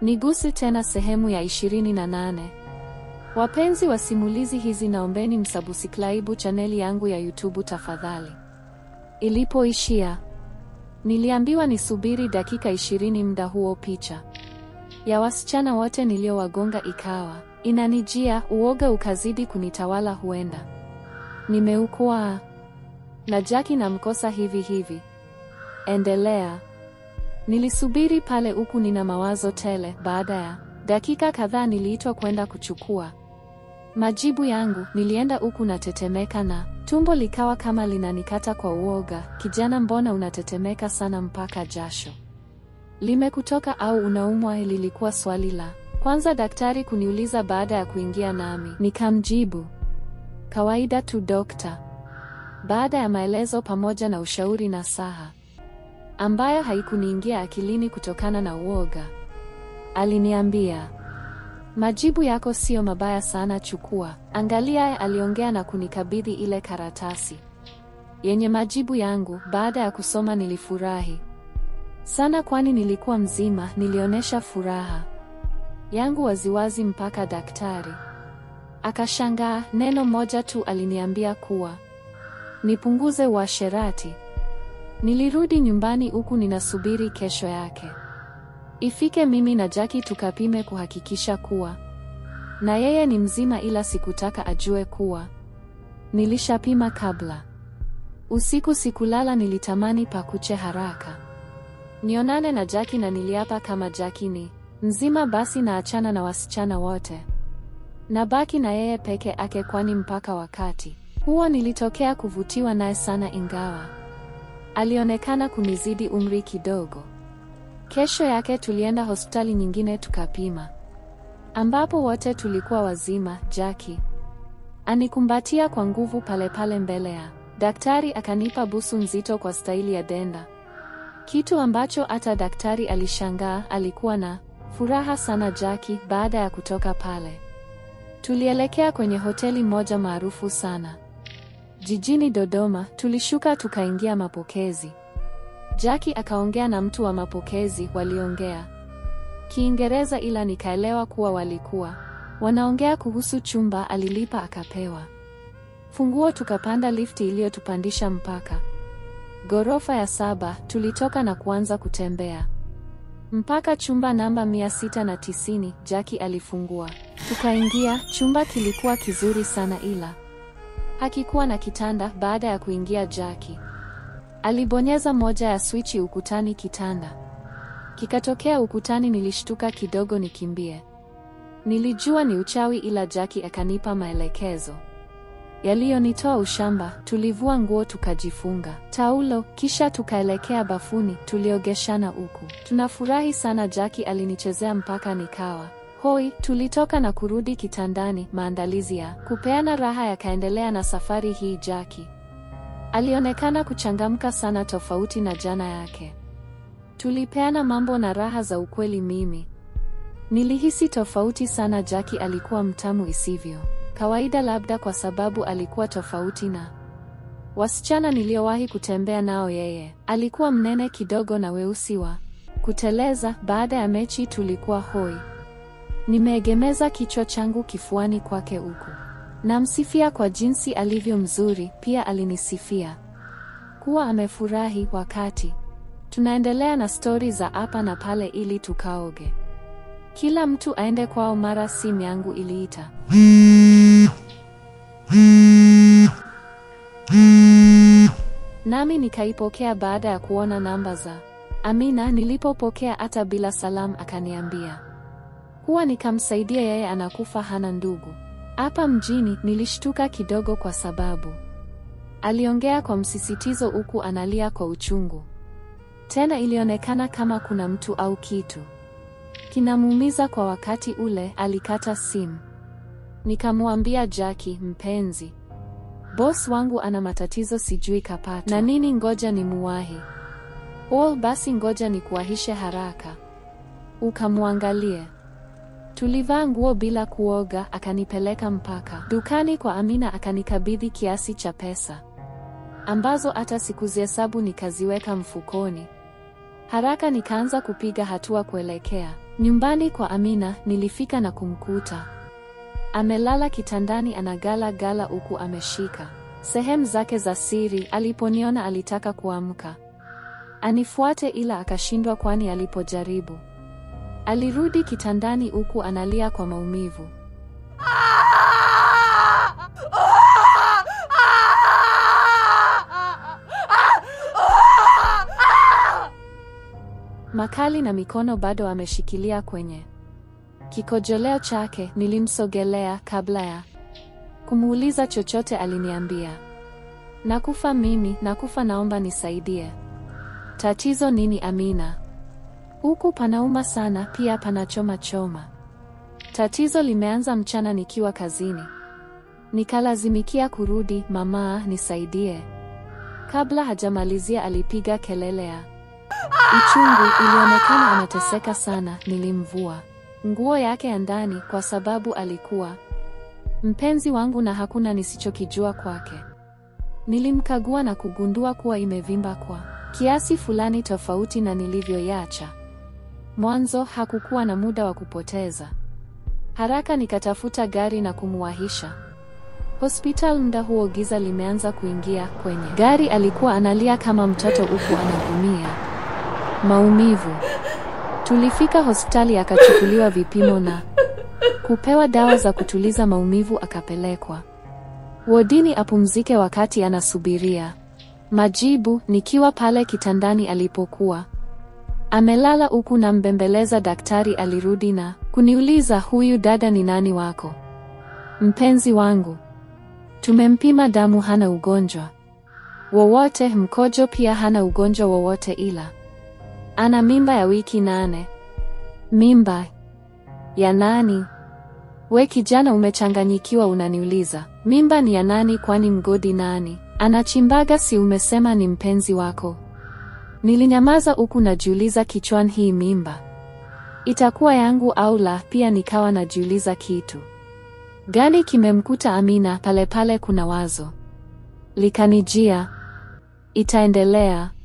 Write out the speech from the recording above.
Niguse tena sehemu ya 28. Wapenzi wa simulizi hizi naombeni msabusiklaibu chaneli yangu ya YouTube tafadhali. Ilipoishia, niliambiwa nisubiri dakika 20 muda huo picha ya wasichana wote niliowagonga ikawa inanijia, uoga ukazidi kunitawala huenda nimeukwa na Jackie namkosa hivi hivi. Endelea. Nilisubiri pale huku nina mawazo tele. Baada ya dakika kadhaa niliitwa kwenda kuchukua majibu yangu. Nilienda huku natetemeka na tumbo likawa kama linanikata kwa uoga. Kijana, mbona unatetemeka sana mpaka jasho limekutoka au unaumwa? Lilikuwa swali la kwanza daktari kuniuliza baada ya kuingia nami. Nikamjibu kawaida tu dokta. Baada ya maelezo pamoja na ushauri na saha ambayo haikuniingia akilini kutokana na uoga, aliniambia majibu yako siyo mabaya sana, chukua, angalia. Aliongea na kunikabidhi ile karatasi yenye majibu yangu. Baada ya kusoma nilifurahi sana, kwani nilikuwa mzima. Nilionyesha furaha yangu waziwazi mpaka daktari akashangaa. Neno moja tu aliniambia kuwa nipunguze uasherati. Nilirudi nyumbani huku ninasubiri kesho yake ifike, mimi na Jackie tukapime kuhakikisha kuwa na yeye ni mzima, ila sikutaka ajue kuwa nilishapima kabla. Usiku sikulala, nilitamani pakuche haraka nionane na Jackie, na niliapa kama Jackie ni mzima basi naachana na wasichana wote nabaki na yeye peke ake, kwani mpaka wakati huo nilitokea kuvutiwa naye sana, ingawa alionekana kunizidi umri kidogo. Kesho yake tulienda hospitali nyingine tukapima, ambapo wote tulikuwa wazima. Jackie anikumbatia kwa nguvu pale pale mbele ya daktari, akanipa busu nzito kwa staili ya denda, kitu ambacho hata daktari alishangaa. Alikuwa na furaha sana Jackie. Baada ya kutoka pale, tulielekea kwenye hoteli moja maarufu sana jijini Dodoma. Tulishuka tukaingia mapokezi. Jackie akaongea na mtu wa mapokezi, waliongea Kiingereza ila nikaelewa kuwa walikuwa wanaongea kuhusu chumba. Alilipa akapewa funguo, tukapanda lifti iliyotupandisha mpaka ghorofa ya saba. Tulitoka na kuanza kutembea mpaka chumba namba mia sita na tisini. Jackie alifungua, tukaingia. Chumba kilikuwa kizuri sana ila hakikuwa na kitanda. Baada ya kuingia, Jackie alibonyeza moja ya swichi ukutani, kitanda kikatokea ukutani. Nilishtuka kidogo nikimbie, nilijua ni uchawi, ila Jackie akanipa maelekezo yaliyonitoa ushamba. Tulivua nguo tukajifunga taulo, kisha tukaelekea bafuni. Tuliogeshana huku tunafurahi sana. Jackie alinichezea mpaka nikawa hoi. Tulitoka na kurudi kitandani. Maandalizi ya kupeana raha yakaendelea na safari hii Jackie alionekana kuchangamka sana, tofauti na jana yake. Tulipeana mambo na raha za ukweli. Mimi nilihisi tofauti sana. Jackie alikuwa mtamu isivyo kawaida, labda kwa sababu alikuwa tofauti na wasichana niliowahi kutembea nao. Yeye alikuwa mnene kidogo na weusi wa kuteleza. Baada ya mechi tulikuwa hoi, nimeegemeza kichwa changu kifuani kwake huku namsifia kwa jinsi alivyo mzuri. Pia alinisifia kuwa amefurahi. Wakati tunaendelea na stori za hapa na pale ili tukaoge, kila mtu aende kwao, mara simu yangu iliita. Nami nikaipokea baada ya kuona namba za Amina. Nilipopokea hata bila salamu, akaniambia kuwa nikamsaidia yeye, anakufa hana ndugu hapa mjini. Nilishtuka kidogo kwa sababu aliongea kwa msisitizo huku analia kwa uchungu. Tena ilionekana kama kuna mtu au kitu kinamuumiza kwa wakati ule. Alikata simu. Nikamwambia Jackie, mpenzi, boss wangu ana matatizo, sijui kapata na nini, ngoja ni muwahi. Oh, basi ngoja nikuwahishe haraka ukamwangalie. Tulivaa nguo bila kuoga, akanipeleka mpaka dukani kwa Amina, akanikabidhi kiasi cha pesa ambazo hata sikuzihesabu, nikaziweka mfukoni. Haraka nikaanza kupiga hatua kuelekea Nyumbani kwa Amina nilifika na kumkuta amelala kitandani anagala gala huku ameshika sehemu zake za siri. Aliponiona alitaka kuamka anifuate, ila akashindwa, kwani alipojaribu alirudi kitandani huku analia kwa maumivu. Makali na mikono bado ameshikilia kwenye kikojoleo chake. Nilimsogelea kabla ya kumuuliza chochote, aliniambia nakufa mimi, nakufa, naomba nisaidie. Tatizo nini Amina? Huku panauma sana, pia panachoma choma. Tatizo limeanza mchana nikiwa kazini, nikalazimikia kurudi. Mamaa, nisaidie. Kabla hajamalizia alipiga kelele ya uchungu. Ilionekana anateseka sana. Nilimvua nguo yake ya ndani kwa sababu alikuwa mpenzi wangu na hakuna nisichokijua kwake. Nilimkagua na kugundua kuwa imevimba kwa kiasi fulani tofauti na nilivyoiacha mwanzo. Hakukuwa na muda wa kupoteza, haraka nikatafuta gari na kumwahisha hospital. Muda huo giza limeanza kuingia. Kwenye gari alikuwa analia kama mtoto huku anagumia maumivu. Tulifika hospitali, akachukuliwa vipimo na kupewa dawa za kutuliza maumivu, akapelekwa wodini apumzike wakati anasubiria majibu. Nikiwa pale kitandani alipokuwa amelala huku na mbembeleza, daktari alirudi na kuniuliza, huyu dada ni nani wako? Mpenzi wangu. Tumempima damu, hana ugonjwa wowote, mkojo pia hana ugonjwa wowote, ila ana mimba ya wiki nane. Mimba ya nani? We kijana umechanganyikiwa, unaniuliza mimba ni ya nani? Kwani mgodi nani anachimbaga? Si umesema ni mpenzi wako? Nilinyamaza huku najiuliza kichwani, hii mimba itakuwa yangu au la? Pia nikawa najiuliza kitu gani kimemkuta Amina. Pale pale kuna wazo likanijia, itaendelea